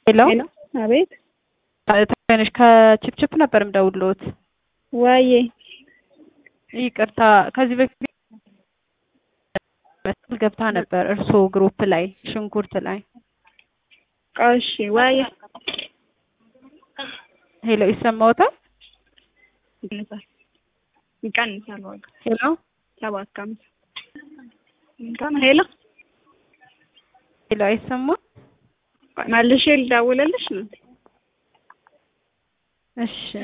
ሄሎ ሄሎ አቤት ትንሽ ከችፕችፕ ነበር የምደውልዎት። ዋዬ ይቅርታ ከዚህ በፊት መስል ገብታ ነበር እርስዎ ግሩፕ ላይ ሽንኩርት ላይ እሺ ዋዬ ሄሎ ይሰማዎታል? ይቀንሳል ይቀንሳል ዋጋ ሄሎ ሰባት ከሀምሳ እንኳን ሄሎ ሄሎ አይሰማም? መልሼ ልደውልልሽ ነው እሺ